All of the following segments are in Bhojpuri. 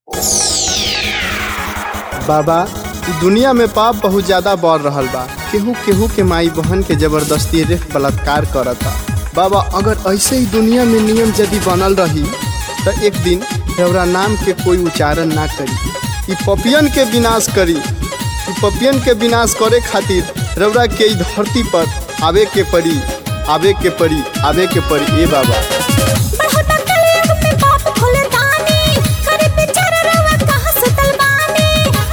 बाबा इ दुनिया में पाप बहुत ज्यादा बढ़ रहल बा केहू केहू के माई बहन के जबरदस्ती रेप बलात्कार करता बाबा अगर ऐसे ही दुनिया में नियम यदि बनल रही तो एक दिन देवरा नाम के कोई उच्चारण ना करी इ पपियन के विनाश करी इ पपियन के विनाश करे खातिर रौरा के इ धरती पर आवे के पड़ी आवे के पड़ी आवे के पड़ी ए बाबा बढ़ता कलयुग में पाप खुले दानी करे बेचारा रवा कहाँ सुतल बानी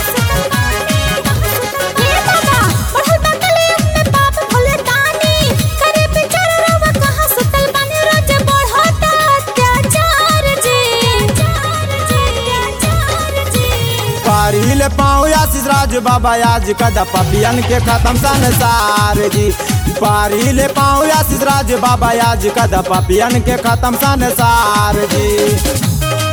हे बाबा बढ़ता कलयुग में पाप खुले दानी करे बेचारा रवा कहाँ सुतल बानी रोज बढ़ता अत्याचार जी अत्याचार जी पारिल पाँव आशीष राज बाबा आज कदा पपियन के खत्म संसार जी पारिल पाँव आशीष राज बाबा आज कदा पपियन के खत्म संसार जी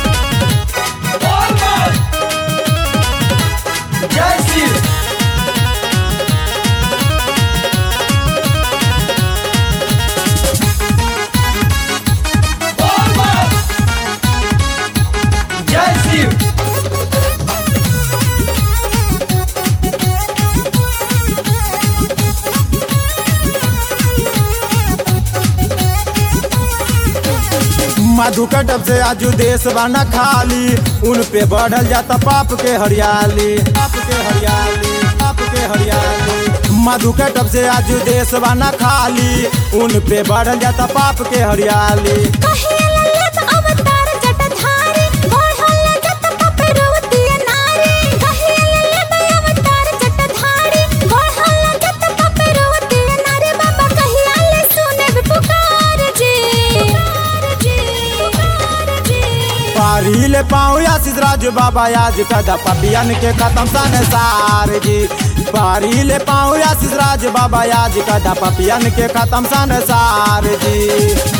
मधु कटब से आजू देश बना खाली उन पे बढ़ल जाता पाप के हरियाली पाप के हरियाली पाप के हरियाली मधु कटब से आजू देश बना खाली उन पे बढ़ल जाता पाप के हरियाली कहेला लेत अवतार जटाधारी बढ़ल जत पपरवती नारी कहेला लेत अवतार जटाधारी बढ़ल जत पपरवती नारी बाबा कहिया ले सुने पुकार जी पुकार जी पुकार जी पारिल पाँव आशीष राज बाबा आज कदा पपियन के खत्म संसार जी पारिल पाँव आशीष राज बाबा आज कदा पपियन के खत्म संसार जी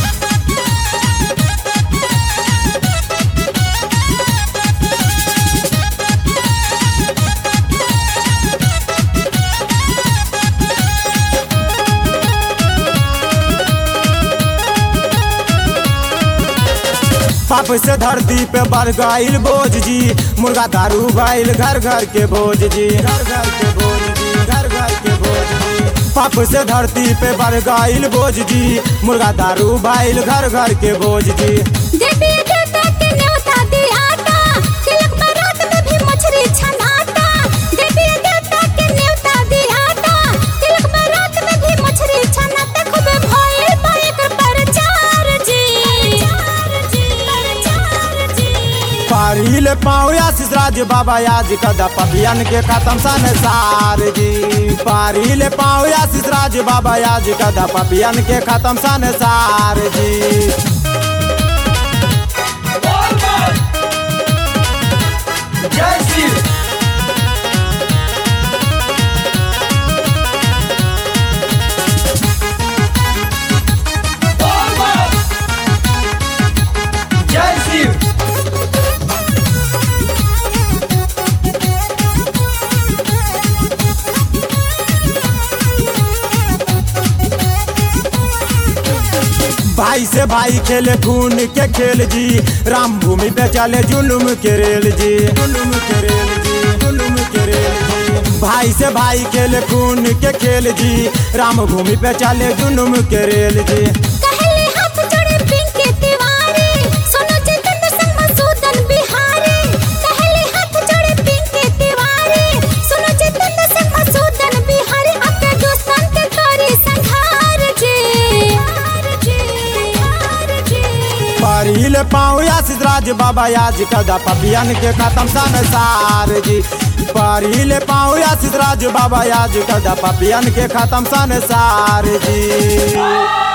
पाप से धरती पे बढ़ गईल बोझ जी मुर्गा दारू भइल घर घर के भोज जी घर घर के भोज जी घर घर के भोज जी पाप से धरती पे बढ़ गईल बोझ जी मुर्गा दारू भइल घर घर के भोज जी देवी देवता के न्योता दियाता तिलक बारात में भी मछली छनाता देवी देवता के न्योता दियाता तिलक बारात में भी मछली छनाता खूब भइल बाइक प्रचार जी प्रचार जी प्रचार जी पारिल पाँव आशीष राज बाबा आज कदा पपियन के खत्म संसार जी पारिल पाँव आशीष राज बाबा आज कदा पपियन के खत्म संसार जी भाई से भाई खेले खून के खेल जी राम भूमि पे चले जुलुम के रेल जी जुलुम के रेल जी जुलुम के रेल जी भाई से भाई खेले खून के खेल जी राम भूमि पे चले जुलुम के रेल जी कहले हाथ जोड़े पिंके तिवारी सोनो जितेंद्र संग मसूदन बिहारी कहले हाथ जोड़े पिंके तिवारी सोनो जितेंद्र संग मसूदन बिहारी अपने दोस्तन के करी संहार जी हार जी हार जी पारिल पाँव आशीष राज बाबा आज कदा पपियन के खत्म संसार जी पारिल पाँव आशीष राज बाबा आज कदा पपियन के खत्म संसार जी